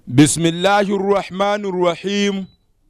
بسم الله الرحمن الرحيم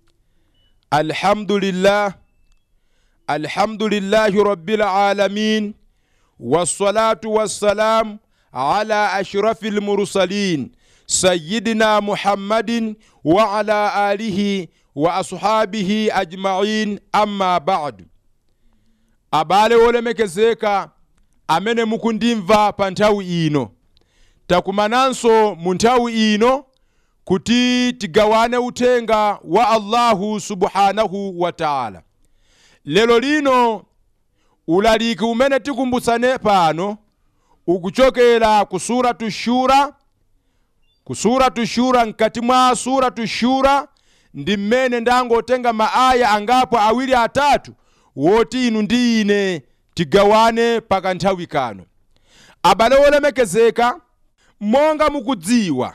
الحمد لله الحمد لله رب العالمين والصلاة والسلام على أشرف المرسلين سيدنا محمد وعلى آله وأصحابه أجمعين أما بعد abale olemekezeka amene mukundimva pa nthawi ino takumananso mu nthawi ino kuti tigawane uthenga wa allahu subhanahu wa taala lero lino ulaliki umene tikumbutsane pano ukuchokera ku suratu shura ku suratu shura mkati mwa suratu shura ndi mmene ndangotenga maaya angapo awiri atatu woti inu ndi ine tigawane pakanthawi kano abale olemekezeka monga mukudziwa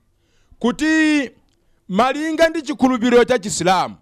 kuti malinga ndi chikhulupiriro cha chisilamu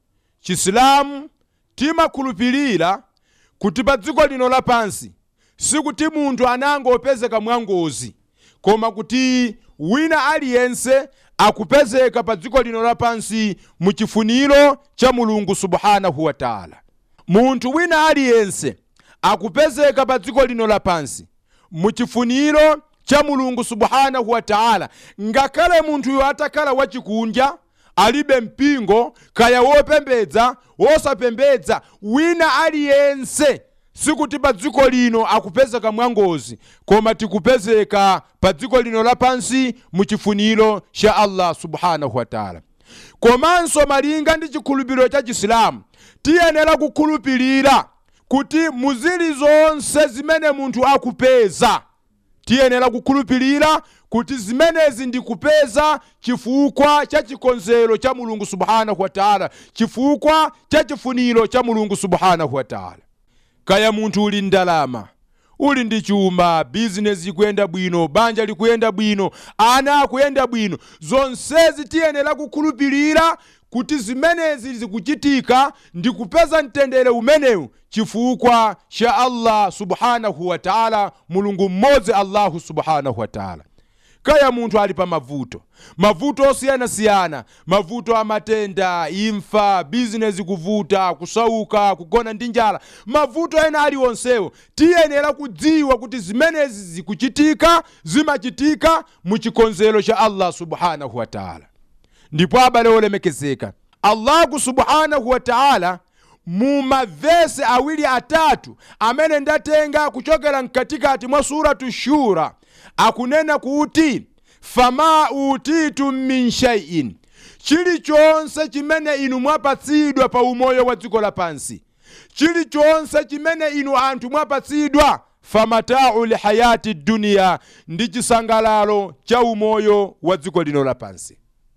chisilamu timakhulupirira kuti pa dziko lino lapansi sikuti munthu anangopezeka mwangozi koma kuti wina aliyense akupezeka pa dziko lino lapansi mu chifuniro cha mulungu subhanahu wa taala munthu wina aliyense akupezeka pa dziko lino lapansi mu chifuniro cha mulungu subhanahu wa taala ngakhale munthuyo atakhala wachikundya alibe mpingo kaya wopembedza wosapembedza wina aliyense sikuti pa dziko lino akupezeka mwangozi koma tikupezeka pa dziko lino lapansi mu chifuniro cha allah subhanahu wa taala komanso malinga ndi chikhulupiriro cha chisilamu tiyenera kukhulupirira kuti muzili zonse zimene munthu akupeza tiyenera kukhulupirira kuti zimenezi ndikupeza chifukwa cha chikonzero cha mulungu subhanahu wa taala chifukwa cha chifuniro cha mulungu subhanahu wa taala kaya munthu uli ndalama uli ndi chuma bizinesi ikuyenda bwino banja likuyenda bwino ana akuyenda bwino zonsezi tiyenera kukhulupirira kuti zimenezi zikuchitika ndi kupeza mtendere umenewu chifukwa cha allah subhanahu wa taala mulungu mmodzi allahu subhanahu wa taala kaya munthu ali pa mavuto mavuto osiyanasiyana mavuto amatenda imfa bizinesi kuvuta kusauka kugona ndi njala mavuto ena aliwonsewo tiyenera kudziwa kuti zimenezi zikuchitika zimachitika mu chikonzero cha allah subhanahu wa taala ndipo abale olemekezeka allahu subhanahu wa taala mu mavesi awiri atatu amene ndatenga kuchokera mkatikati mwa suratu shura akunena kuti fama utitum min shaiin chilichonse chimene inu mwapatsidwa pa umoyo wa dziko lapansi chilichonse chimene inu anthu mwapatsidwa famatau lihayati duniya ndi chisangalalo cha umoyo wa dziko lino lapansi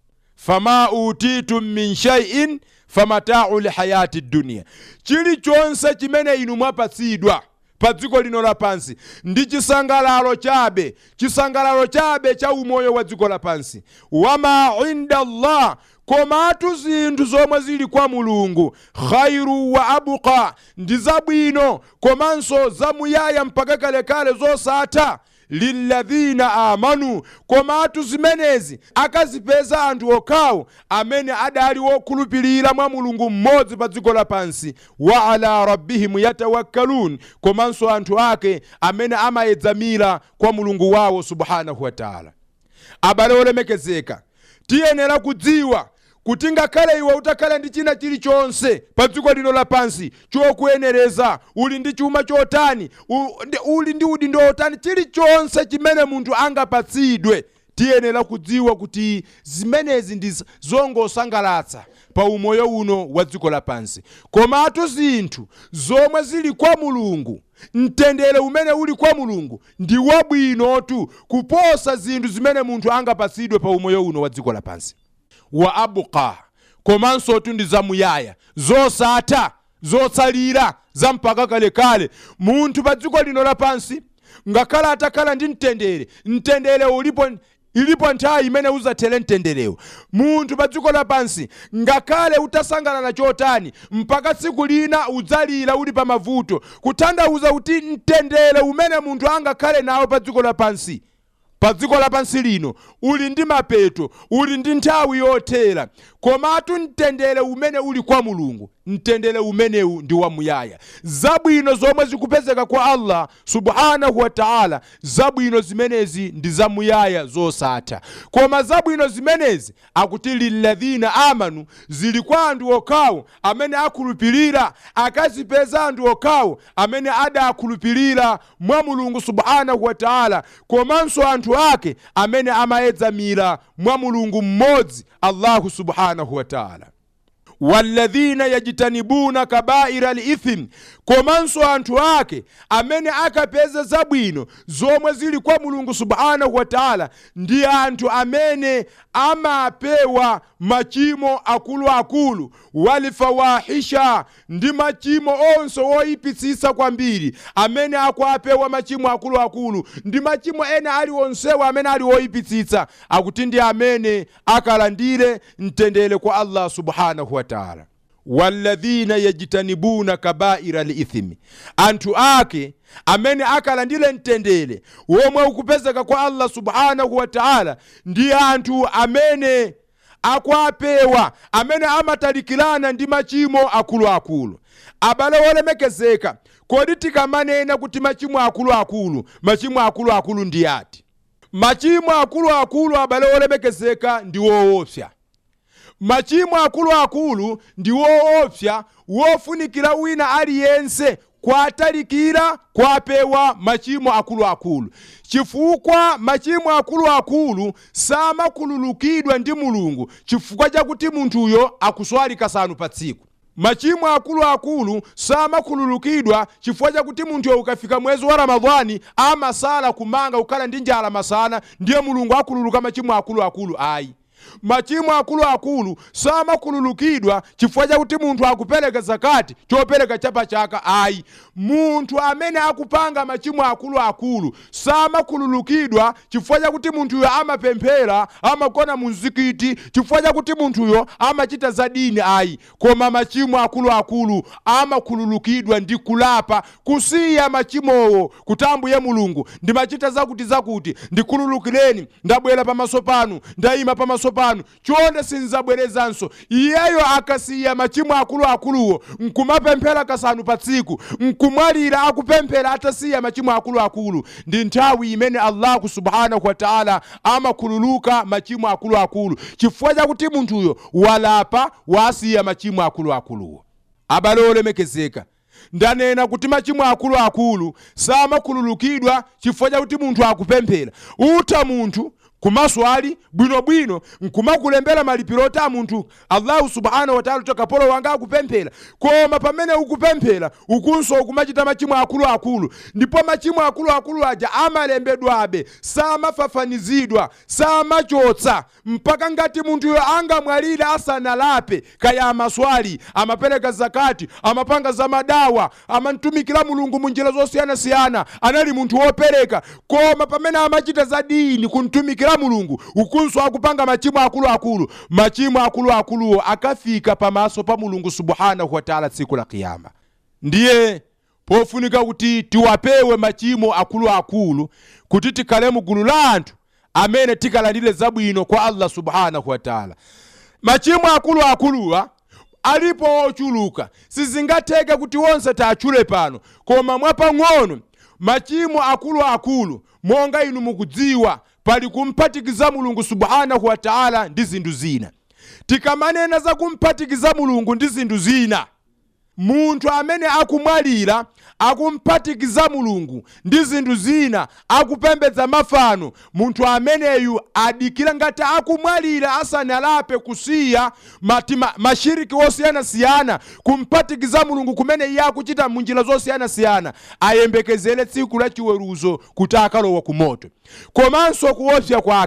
fama utitum min shaiin famatau lihayati duniya chilichonse chimene inu mwapatsidwa pa dziko lino lapansi ndi chisangalalo chabe chisangalalo chabe cha umoyo wa dziko lapansi wama inda llah komatu zinthu zomwe zili kwa mulungu khairu wa abuka ndi zabwino komanso zamuyaya mpaka kalekale zosatha lilladhina amanu komatu zimenezi akazipeza anthu okhawo amene adali wokhulupirira mwa mulungu mmodzi pa dziko lapansi wa ala rabbihim yatawakkalun komanso anthu ake amene amayedzamira kwa mulungu wawo subhanahu wa taala abale olemekezeka tiyenera kudziwa kuti ngakhale iwe utakhale ndi china chilichonse pa dziko lino lapansi chokuyenereza uli ndi chuma chotani uli ndi udindo otani chilichonse chimene munthu angapatsidwe tiyenera kudziwa kuti zimenezi ndi zongosangalatsa pa umoyo uno wa dziko lapansi komatu zinthu zomwe zili kwa mulungu mtendere umene uli kwa mulungu ndi wabwinotu kuposa zinthu zimene munthu angapatsidwe pa umoyo uno wa dziko lapansi wa abuka komanso tu ndi zamuyaya zosatha zotsalira zampaka kalekale munthu pa dziko lino lapansi ngakhale atakhala ndi mtendere mtendere ulipo ilipo nthawi imene uzathere mtenderewo munthu pa dziko lapansi ngakhale utasangalala chotani mpaka tsiku lina udzalira uli pa mavuto kutanthauza kuti mtendere umene munthu angakhale nawo pa dziko lapansi pa dziko lapansi lino uli ndi mapeto uli ndi nthawi yothera komatu mtendere umene uli kwa mulungu mtendere umenewu ndi wamuyaya zabwino zomwe zikupezeka kwa allah subhanahu wa taala zabwino zimenezi ndi zamuyaya zosatha koma zabwino zimenezi akuti lilladhina amanu zili kwa anthu okhawo amene akhulupirira akazipeza anthu okhawo amene adakhulupirira mwa mulungu subhanahu wa taala komanso anthu ake amene amayedzamira mwa mulungu mmodzi allahu subhanahu wa taala walladhina yajitanibuna kabaira lithim komanso anthu ake amene akapeza zabwino zomwe zili kwa mulungu subhanahu wa taala ndi anthu amene amapewa machimo akuluakulu walifawahisha ndi machimo onse woyipitsitsa kwambiri amene akwapewa machimo akuluakulu ndi machimo ena aliwonsewo amene ali woyipitsitsa akuti ndi amene akalandire mtendere kwa allah subhanahu wa taala walladhina yajitanibuna kabaira lithimi anthu ake amene akalandire mtendere womwe ukupezeka kwa allah subhanahu wa taala ndi anthu amene akwapewa amene amatalikirana ndi machimo akuluakulu abale wolemekezeka kodi tikamanena kuti machimo akuluakulu machimo akuluakulu ndi ati machimo akuluakulu abale wolemekezeka ndi woopsa machimo akuluakulu ndi woopsa wofunikira wina aliyense kwatalikira kwapewa machimo akuluakulu chifukwa machimo akuluakulu samakhululukidwa ndi mulungu chifukwa chakuti munthuyo akuswali kasanu pa tsiku machimo akuluakulu samakhululukidwa chifukwa chakuti munthuyo ukafika mwezi wa ramadhani amasala kumanga kukhala ndi njala masana ndiye mulungu akhululuka machimo akuluakulu ayi machimo akuluakulu samakhululukidwa chifukwa chakuti munthu akupereka zakati chopereka chapachaka ayi munthu amene akupanga machimo akuluakulu samakhululukidwa chifukwa chakuti munthuyo amapemphera amagona mu mzikiti chifukwa chakuti munthuyo amachita za dini ayi koma machimo akuluakulu amakhululukidwa ndi kulapa kusiya machimowo kuti ambuye mulungu ndimachita zakuti zakuti ndikhululukireni ndabwera pamaso panu ndayima pamaso panu chonde sinzabwerezanso iyeyo akasiya machimo akuluakuluwo nkumapemphera kasanu pa tsiku nkumwalira akupemphera atasiya machimo akuluakulu ndi nthawi imene allahu subhanahu wataala amakhululuka machimo akuluakulu chifukwa chakuti munthuyo walapa wasiya machimo akuluakuluwo abale olemekezeka ndanena kuti machimo akuluakulu samakhululukidwa chifukwa chakuti munthu akupemphera utha munthu kumaswali bwinobwino nkumakulembera malipiro oti a munthu allahu subhanahu wataala kuti kapolo wanga akupemphera koma pamene ukupemphera ukunso ukumachita machimo akuluakulu ndipo machimo akuluakulu aja amalembedwabe samafafanizidwa samachotsa mpaka ngati munthuyo angamwalire asanalape kaya amaswali amapereka zakati amapanga zamadawa amamtumikira mulungu mu njira zosiyanasiyana anali munthu wopereka koma pamene amachita za dini kumtumikira mulungu ukunso akupanga machimo akuluakulu machimo akuluakuluwo akafika pamaso pa mulungu subhanahu wataala tsiku la kiyama ndiye pofunika kuti tiwapewe machimo akuluakulu kuti tikhale mu gulu la anthu amene tikalandire zabwino kwa allah subhanahu wataala machimo akuluakuluwa alipo ochuluka sizingatheke kuti wonse tiatchule pano koma mwapang'ono machimo akuluakulu monga inu mukudziwa pali kumphatikiza mulungu subhanahu wataala ndi zinthu zina tikamanena za kumphatikiza mulungu ndi zinthu zina munthu amene akumwalira akumphatikiza mulungu ndi zinthu zina akupembedza mafano munthu ameneyu adikira ngati akumwalira asanalape kusiya matima, mashiriki osiyanasiyana kumphatikiza mulungu kumene iye akuchita munjira zosiyanasiyana ayembekezere tsiku la chiweruzo kuti akalowa ku moto komanso kuopsa kwake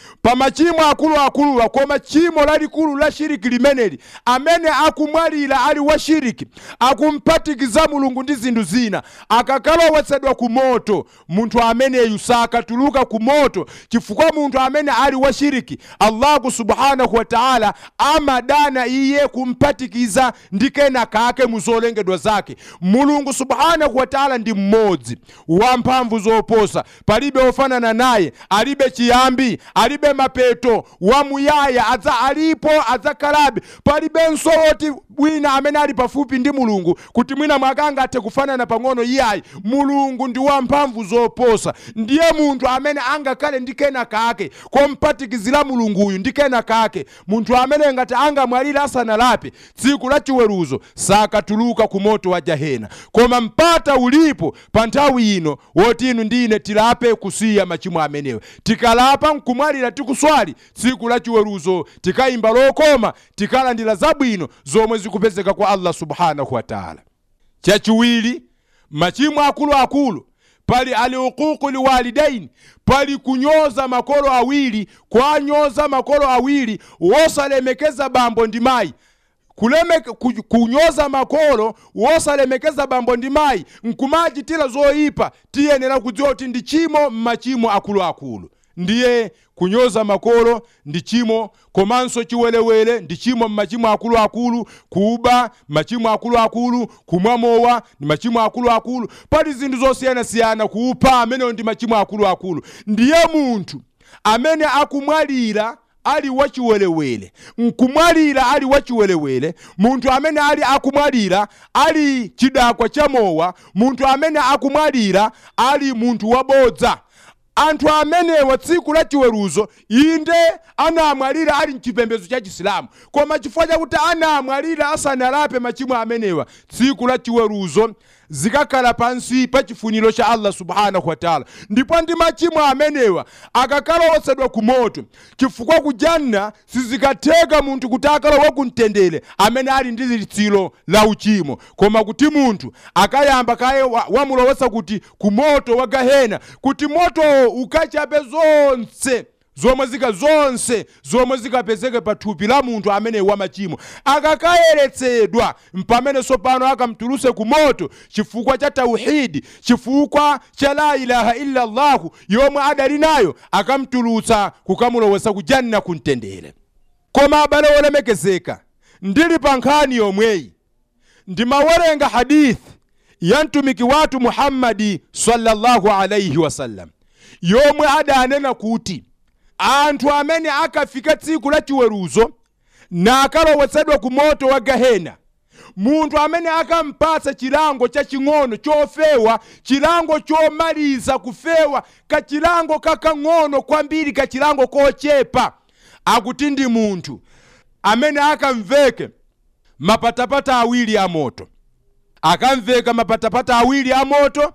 pa machimo akuluakuluwa koma chimo lalikulu la shiriki limeneli amene akumwalira ali wa shiriki akumpatikiza mulungu ndi zinthu zina akakalowetsedwa ku moto munthu ameneyu sakatuluka ku moto chifukwa munthu amene ali wa shiriki allahu subhanahu wa taala amadana iye kumpatikiza ndi kena kake mu zolengedwa zake mulungu subhanahu wa taala ndi mmodzi wamphamvu zoposa palibe ofanana naye alibe chiyambi alibe mapeto wamuyaya adza alipo adzakhalabe palibenso woti wina amene ali pafupi ndi mulungu kuti mwina mwake angathe kufanana pang'ono iyayi mulungu ndi wamphamvu zoposa ndiye munthu amene angakhale ndi kena kake kompatikizira mulunguyu ndi kena kake munthu amene ngati angamwalire asanalape tsiku la chiweruzo sakatuluka ku moto wa jahena koma mpata ulipo pa nthawi ino woti inu ndi ine tilape kusiya machimo amenewa tikalapa nkumwalira tikuswali tsiku la chiweruzo tikayimba lokoma tikalandira zabwino zomwe zikupezeka kwa allah subhanahu wa taala chachiwiri machimo akuluakulu pali aliuququ liwalidaini pali kunyoza makolo awiri kwanyoza makolo awiri wosalemekeza bambo ndi mayi kuleme ku- kunyoza makolo wosalemekeza bambo ndi mayi nkumachitira zoyipa tiyenera kudziwa kuti ndi chimo m'machimo akuluakulu ndiye kunyoza makolo ndi chimo komanso chiwelewele ndi chimo m'machimo akuluakulu kuba machimo akuluakulu kumwa mowa ndi machimo akuluakulu pali zinthu zosiyanasiyana kupha amenewo ndi machimo akuluakulu ndiye munthu amene akumwalira ali wachiwelewele nkumwalira ali wachiwelewele munthu amene ali akumwalira ali chidakwa cha mowa munthu amene akumwalira ali munthu wabodza anthu amenewa tsiku la chiweruzo inde anamwalira ali mchipembedzo cha chisilamu koma chifukwa chakuti anamwalira asanalape machimo amenewa tsiku la chiweruzo zikakhala pansi pa chifuniro cha allah subhanahu wataala ndipo ndi machimo amenewa akakalowetsedwa ku moto chifukwa ku janna sizikatheka munthu kuti akalowe kumtendere amene ali ndi litsiro la uchimo koma kuti munthu akayamba kaye wa- wamulowetsa kuti ku moto wa gahena kuti motowo ukachape zonse zomwe zika zonse zomwe zikapezeke pa thupi la munthu amene wamachimo akakayeretsedwa mpamene tsopano akamtuluse ku moto chifukwa cha tauhidi chifukwa cha la ilaha illa llahu yomwe adali nayo akamtulutsa kukamulowetsa ku janna kumtendere koma abale olemekezeka ndili pa nkhani yomweyi ndimawerenga hadithi ya mtumiki wathu muhammadi sallallahu alaihi wasallam yomwe adanena kuti anthu amene akafika tsiku la chiweruzo nakalowetsedwa ku moto wa gahena munthu amene akampatsa chilango chaching'ono chofewa chilango chomaliza kufewa kachilango kakang'ono kwambiri kachilango kochepa akuti ndi munthu amene akamveke mapatapata awiri a moto akamveka mapatapata awiri a moto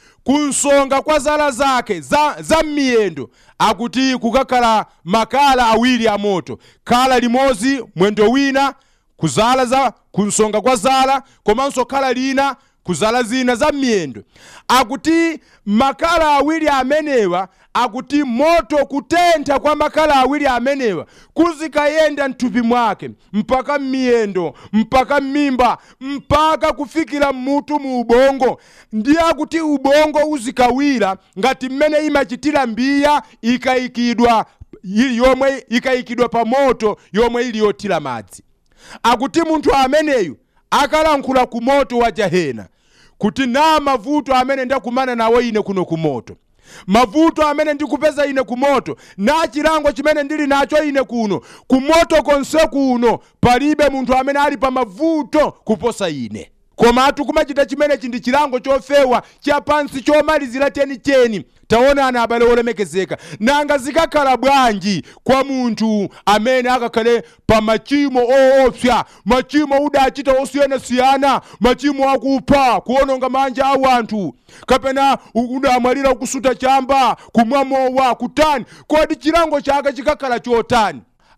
kunsonga kwa zala zake za, za m'miyendo akuti kukakhala makala awiri a moto khala limodzi mwendo wina kuzala za kunsonga kwa zala komanso khala lina kuzala zina za m'miyendo akuti makala awiri amenewa akuti moto kutentha kwa makala awiri amenewa kuzikayenda mthupi mwake mpaka m'miyendo mpaka m'mimba mpaka kufikira mmutu mu ubongo ndiye akuti ubongo uzikawira ngati mmene imachitira mbiya ikayikidwa ili yomwe ikayikidwa pa moto yomwe ili yothira madzi akuti munthu ameneyu akalankhula ku moto wa jahena kuti na mavuto amene ndakumana nawo ine kuno ku moto mavuto amene ndikupeza ine ku moto na chilango chimene ndili nacho ine kuno ku moto konse kuno palibe munthu amene ali pa mavuto kuposa ine komatu kumachita chimenechi ndi chilango chofewa chapansi chomalizira chenicheni taonani abale olemekezeka nanga zikakhala bwanji kwa munthu amene akakhale pa machimo oopsa machimo udachita osiyanasiyana machimo akupha kuononga manja awu anthu kapena udamwalira kusuta chamba kumwa mowa kutani kodi chilango chake chikakhala chotani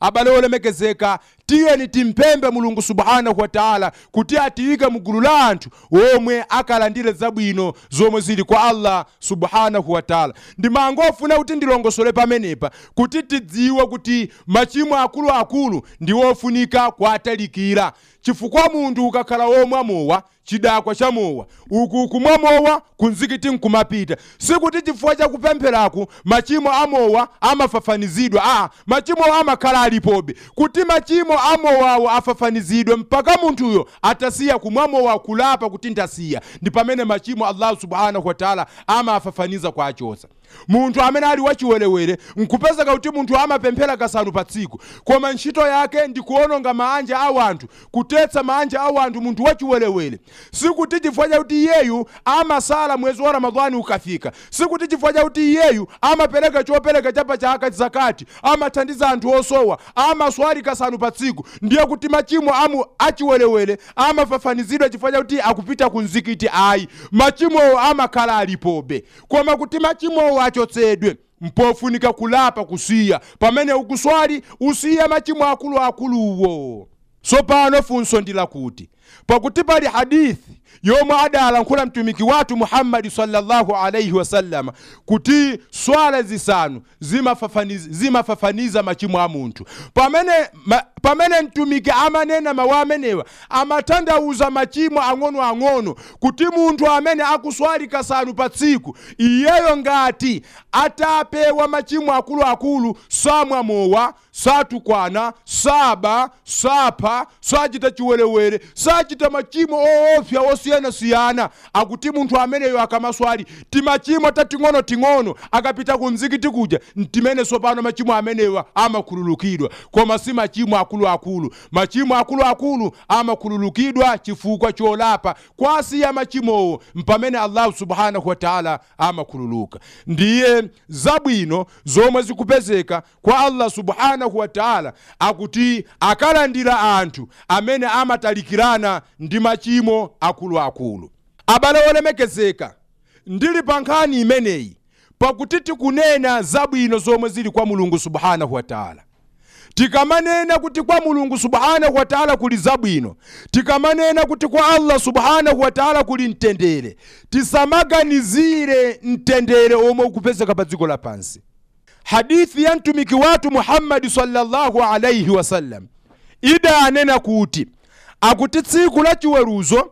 abale olemekezeka tiyeni timpembe mulungu subhanahu wa taala kuti atiyike mugulu la anthu omwe akalandire zabwino zomwe zili kwa allah subhanahu wa taala ndimangofuna kuti ndilongosole pamenepa kuti tidziwe kuti machimo akuluakulu ndi ofunika kuatalikira chifukwa munthu ukakhala womwe amowa chidakwa cha mowa uku kumwa mowa kunzikiti nkumapita sikuti chifukwa chakupempheraku machimo amowa amafafanizidwa a machimo amakhala alipobe kuti machimo amowawo afafanizidwe mpaka munthuyo atasiya kumwa mowa kulapa kuti ndasiya ndi pamene machimo allahu subhanahu wataala amafafaniza kwa achosa munthu amene ali wachiwerewere nkupezeka kuti munthu amapemphera kasanu pa tsiku koma ntchito yake ndi kuononga maanja a wanthu kutetsa maanja a wanthu munthu wachiwerewere sikuti chifukwa chakuti iyeyu amasala mwezi wa ramadhani ukafika sikuti chifukwa chakuti iyeyu amapereka chopereka chapa chaka zakati amathandiza anthu osowa amaswali kasanu pa tsiku ndiye kuti machimo amu achiwerewere amafafanizidwa chifukwa chakuti akupita ku mzikiti ayi machimowo amakhala alipobe koma kuti machimowo achotsedwe mpofunika kulapa kusiya pamene ukuswali usiya machimo akuluakuluwo tsopano funso ndi lakuti pakuti pali hadithi yomwe adalankhula mtumiki wathu muhammadi sallallahu alaihi wasallama kuti swala zisanu zimafafaniza, zimafafaniza machimo a munthu pamene, ma, pamene mtumiki amanena mawu amenewa amatanthauza machimo ang'onoang'ono kuti munthu amene akuswali kasanu pa tsiku iyeyo ngati atapewa machimo akuluakulu samwa mowa satukwana saba sapha sachita chiwerewere sachita machimo oopsa osiyanasiyana akuti munthu ameneyo akamaswali timachimo tating'onoting'ono akapita ku mzikiti kuja ntimene sopano machimo amenewa amakhululukidwa koma si machimo akuluakulu machimo akuluakulu amakhululukidwa chifukwa cholapa kwasiya machimowo mpamene allahu subhanahu wataala amakhululuka ndiye zabwino zomwe zikupezeka kwa allah subhanahu wataala akuti akalandira anthu amene amatalikirana ndi machimo akuluakulu abale olemekezeka ndili pa nkhani imeneyi pakuti tikunena zabwino zomwe zili kwa mulungu subhanahu wataala tikamanena kuti kwa mulungu subhanahu wataala kuli zabwino tikamanena kuti kwa allah subhanahu wataala kuli mtendere tisamaganizire mtendere omwe ukupezeka pa dziko lapansi hadithi ya mtumiki wathu muhammadi sallallahu alaihi wasallam idanena kuti akuti tsiku la chiweruzo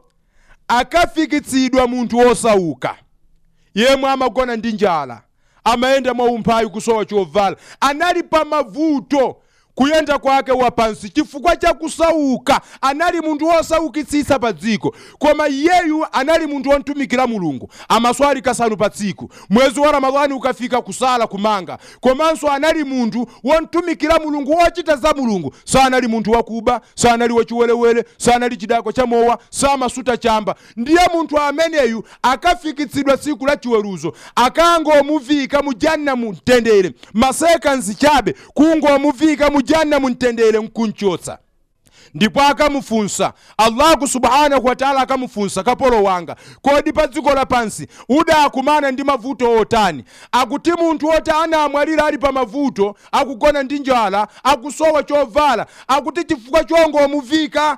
akafikitsidwa munthu wosauka yemwe amagona ndi njala amayenda mwaumphawi kusowa chovala anali pa mavuto kuyenda kwake wapansi chifukwa cha kusauka anali munthu wosaukitsitsa pa dziko koma iyeyu anali munthu wontumikira mulungu amaswali kasanu pa tsiku mwezi wa ramadhani ukafika kusala kumanga komanso anali munthu wontumikira mulungu wochita za mulungu sanali munthu wakuba sanali wachiwerewere sanali chidako cha mowa samasuta chamba ndiye munthu ameneyu akafikitsidwa tsiku la chiweruzo akangomuvika mu janna mumtendere masekansi chabe kungomuvika mu janna mumtendere nkunchotsa ndipo akamufunsa allahu subhanahu wataala akamufunsa kapolo wanga kodi pa dziko lapansi udakumana ndi mavuto otani akuti munthu oti anamwalira ali pa mavuto akugona ndi njala akusowa chovala akuti chifukwa chongomuvika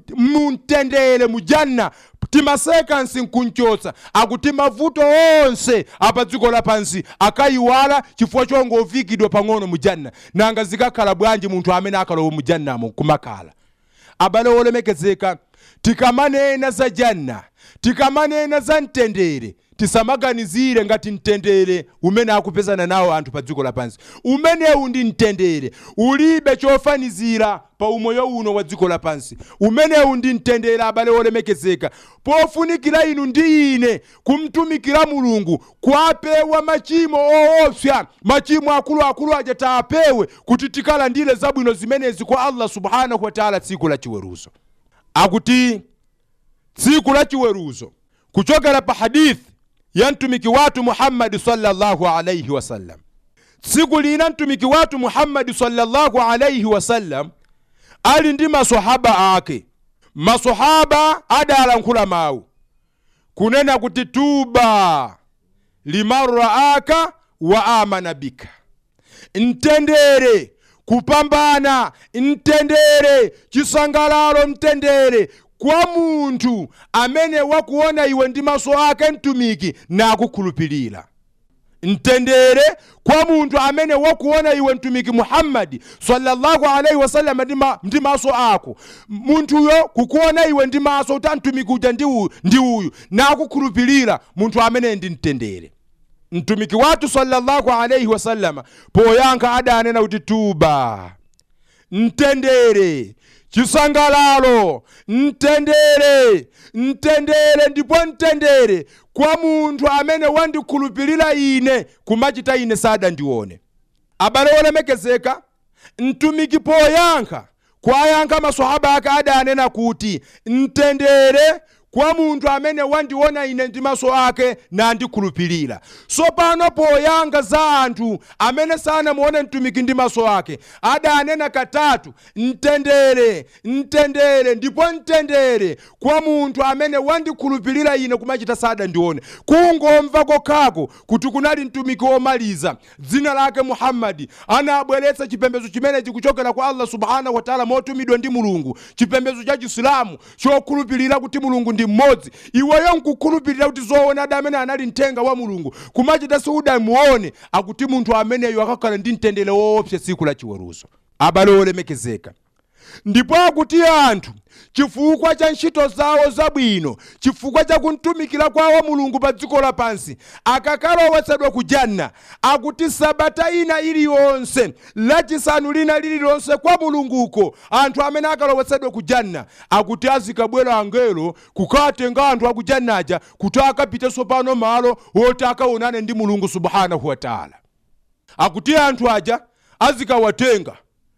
mumtendere mu janna timasekansi nkunchotsa akuti mavuto onse apa dziko lapansi akayiwala chifukwa chongovikidwa pang'ono mu janna nanga zikakhala bwanji munthu amene akalowa mu jannamo kumakhala abale olemekezeka tikamanena za janna tikamanena za mtendere tisamaganizire ngati mtendere umene akupezana nawo anthu pa dziko lapansi umenewu ndi mtendere ulibe chofanizira pa umoyo uno wa dziko lapansi umenewu ndi mtendere abale olemekezeka pofunikira inu ndi ine kumtumikira mulungu kwapewa machimo oopsa machimo akuluakulu aja taapewe kuti tikalandire zabwino zimenezi kwa allah subhanahu wataala tsiku la chiweruzo akuti tsiku la chiweruzo kuchokera pa hadithi ya mtumiki watu muhammadi sallallahu alaihi wasallam tsiku lina mtumiki watu muhammadi sallallahu alaihi wasallam ali ndi masahaba ake masahaba adalankhula mawu kunena kuti tuba liman raaka wa amana bika mtendere kupambana mtendere chisangalalo mtendere kwa munthu amene wakuona iwe ndi maso ake mtumiki nakukhulupirira mtendere kwa munthu amene wakuona iwe mtumiki muhammadi sallallahu alaihi wasallam ndi ma- ndi maso ako munthuyo kukuona iwe ndi maso kuti mtumiki uja ndi uyu ndi uyu nakukhulupirira munthu amene ndi mtendere mtumiki wathu sallallahu alaihi wasallama poyankha adanena kuti tuba mtendere chisangalalo mtendere mtendere ndipo mtendere kwa munthu amene wandikhulupirira ine kumachita ine sadandione abale olemekezeka mtumiki poyankha kwayankha maswahaba ake adanena kuti mtendere kwa munthu amene wandiona ine ndi maso ake nandikhulupirira sopano poyankha za anthu amene sanamuone mtumiki ndi maso ake adanena katatu mtendere mtendere ndipo mtendere kwa munthu amene wandikhulupirira ine kumachita sadandione kungomva kokhako kuti kunali mtumiki womaliza dzina lake muhammadi anabweretsa chipembedzo chimenechi kuchokera kwa allah subhanahu wataala motumidwa ndi mulungu chipembedzo cha chisilamu chokhulupirira kuti mulungu ndi mmodzi iweyo nkukhulupirira kuti zoonadi amene anali mthenga wa mulungu kumachita siudamuone akuti munthu ameneyo akakhala ndi mtendere woopsa tsiku la chiweruzo abale olemekezeka ndipo akuti anthu chifukwa cha ntchito zawo zabwino chifukwa cha kumtumikira kwawo mulungu pa dziko lapansi akakalowetsedwa ku janna akuti sabata ina iliyonse lachisanu lina lililonse kwa mulunguko anthu amene akalowetsedwa ku janna akuti azikabwera angelo kukatenga anthu aku jannaja kuti akapitenso pano malo woti akaonane ndi mulungu subhanahu wataala akuti anthu aja azikawatenga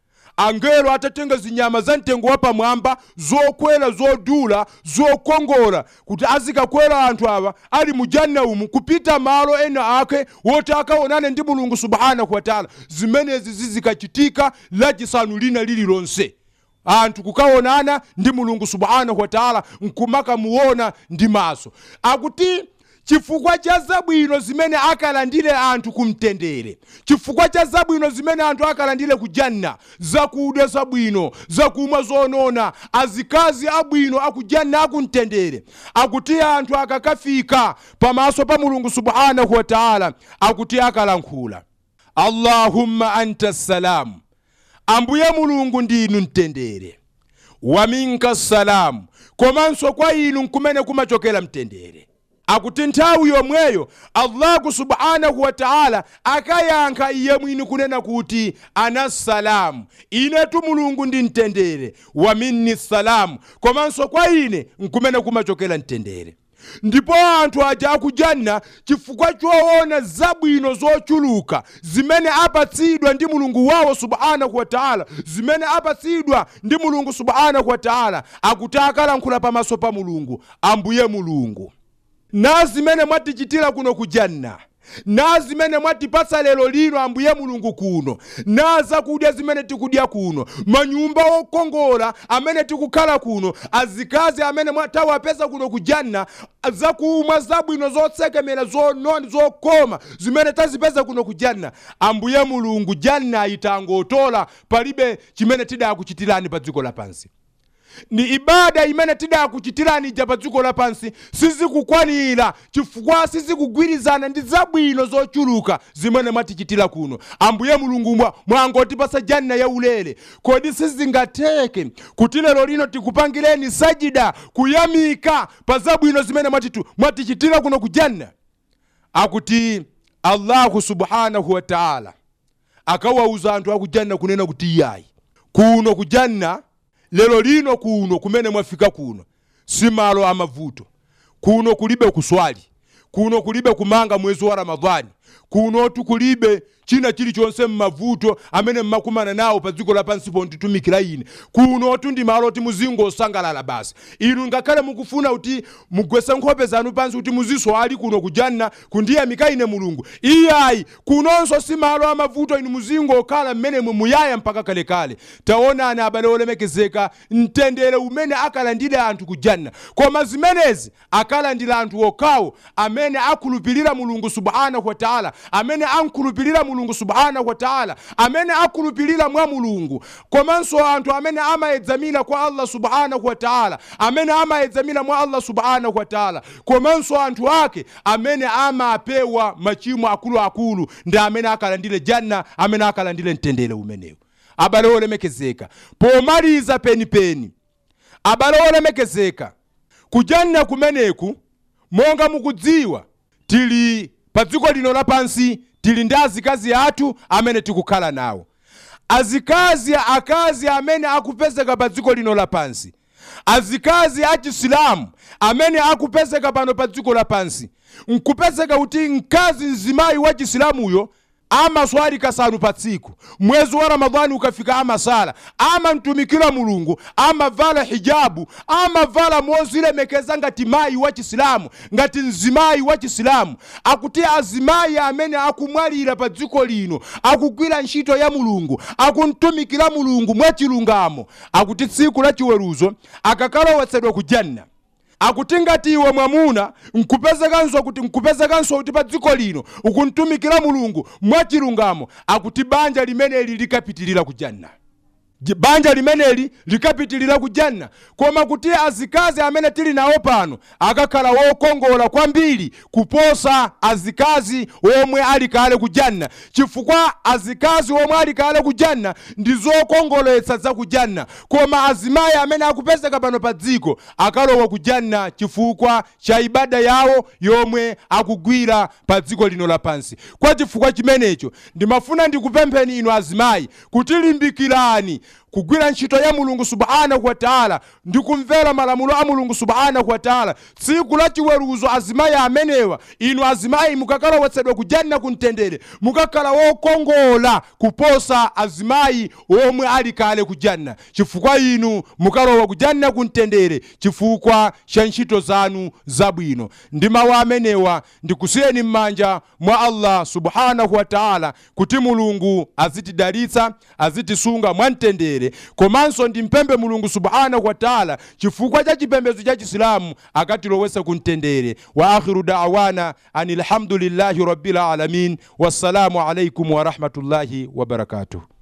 angelo atatenga zinyama za mtengo wapamwamba zokwera zodula zokongola kuti azikakwera anthu awa ali mujanna umu kupita malo ena ake woti akaonane ndi mulungu subhanahu wataala zimenezi zizikachitika lachisanu lina lililonse anthu kukaonana ndi mulungu subhanahu wataala nkumakamuona ndi maso akuti chifukwa cha zabwino zimene akalandire anthu kumtendere chifukwa cha zabwino zimene anthu akalandire ku janna zakudya zabwino zakumwa zonona azikazi abwino aku janna akumtendere akuti anthu akakafika pamaso pa mulungu subhanahu wataala akuti akalankhula allahumma anta salamu ambuye mulungu ndinu mtendere wa minka salamu komanso kwa inu nkumene kumachokera mtendere akuti nthawi yomweyo allahu subhanahu wataala akayankha iye mwini kunena kuti ana salamu inetu mulungu ndi mtendere wa minni salamu komanso kwa ine nkumene kumachokera mtendere ndipo anthu aja akujanna chifukwa choona zabwino zochuluka zimene apatsidwa ndi mulungu wawo subhanahu wataala zimene apatsidwa ndi mulungu subhanahu wataala akuti akalankhula pamaso pa mulungu ambuye mulungu na zimene mwatichitira kuno ku janna na zimene mwatipatsa lero lino ambuye mulungu kuno na zakudya zimene tikudya kuno manyumba okongola amene tikukhala kuno azikazi amene tawapeza kuno ku janna zakumwa zabwino zotsekemera zononi zokoma zimene tazipeza kuno ku janna ambuye mulungu janna itangotola palibe chimene tidakuchitirani pa dziko lapansi ni ibada imene tidakuchitirani ija pa dziko lapansi sizikukwanira chifukwa sizikugwirizana ndi zabwino zochuluka zimene mwatichitira kuno ambuye mulungu mwa- mwangotipasa janna yaulere kodi sizingatheke kuti lero lino tikupangireni sajida kuyamika pa zabwino zimene mwatitu- mwatichitira kuno ku janna akuti allahu subhanahu wataala akawauza anthu akujanna kunena kuti iyayi kuno kujanna lero lino kuno kumene mwafika kuno si malo amavuto kuno kulibe kuswali kuno kulibe kumanga mwezi wa ramadhani kunotu kulibe china chilichonse mmavuto amene mmakumana nawo pa dziko lapansi ponditumikira ine kunotu ndi malo oti muzingosangalala basi inu ngakhale mukufuna kuti mugwese nkhope zanu pansi kuti muziswali kuno kujanna kundiyamika ine mulungu iyayi kunonso si malo amavuto inu muzingokhala mmenemo muyaya mpaka kalekale taonani abale olemekezeka mtendere umene akalandira anthu kujanna koma zimenezi akalandira anthu okhawo amene akhulupirira mulungu subhanahu wataala taala amene ankhulupirira mulungu subhanahu wa taala amene akhulupirira mwa mulungu komanso anthu amene amayedzamira kwa allah subhanahu wa taala amene amayedzamira mwa allah subhanahu wa taala komanso anthu ake amene amapewa machimo akuluakulu ndi amene akalandire janna amene akalandire mtendere umenewu abale olemekezeka pomaliza penipeni abale olemekezeka kujanna kumeneku monga mukudziwa tili pa dziko lino lapansi tili ndi azikazi athu amene tikukhala nawo azikazi akazi amene akupezeka pa dziko lino lapansi azikazi achisilamu amene akupezeka pano pa dziko lapansi nkupezeka kuti mkazi mzimayi wa chisilamuyo amaswali kasanu pa tsiku mwezi wa ramadhani ukafika amasala amamtumikira mulungu amavala hijabu amavala mozilemekeza ngati mayi wa chisilamu ngati mzimayi wa chisilamu akuti azimayi amene akumwalira pa dziko lino akugwira ntchito ya mulungu akumtumikira mulungu mwachilungamo akuti tsiku la chiweruzo akakalowetsedwa ku janna akuti ngati iwe mwamuna nkupezekanso kuti nkupezekanso kuti pa dziko lino ukuntumikira mulungu mwachilungamo akuti banja limeneli likapitirira ku janna J- banja limeneli likapitirira ku janna koma kuti azikazi amene tili nawo pano akakhala wokongola kwambiri kuposa azikazi omwe ali kale ku janna chifukwa azikazi omwe ali kale ku janna ndi zokongoletsa za ku janna koma azimayi amene akupezeka pano pa dziko akalowa ku janna chifukwa cha ibada yawo yomwe akugwira pa dziko lino lapansi kwa chifukwa chimenecho ndimafuna ndikupempheni inu azimayi kuti limbikirani kugwira ntchito ya mulungu subhanahu wa taala ndi kumvera malamulo a mulungu subhanahu wa taala tsiku la chiweruzo azimayi amenewa inu azimayi mukakalowetsedwa ku janna kumtendere mukakhala wokongola kuposa azimayi omwe ali kale ku janna chifukwa inu mukalowa ku janna kumtendere chifukwa cha ntchito zanu zabwino ndi mawu amenewa ndikusiyeni m'manja mwa allah subhanahu wa taala kuti mulungu azitidalitsa azitisunga mwamtendere komanso ndimpembe mulungu subhanahu wa taala chifukwa cha chipembedzo cha chisilamu akatilowetse kumtendere wa akhiru da'wana ani alhamdulillahi rabbil alamin wassalamu alaikum warahmatullahi wabarakatuh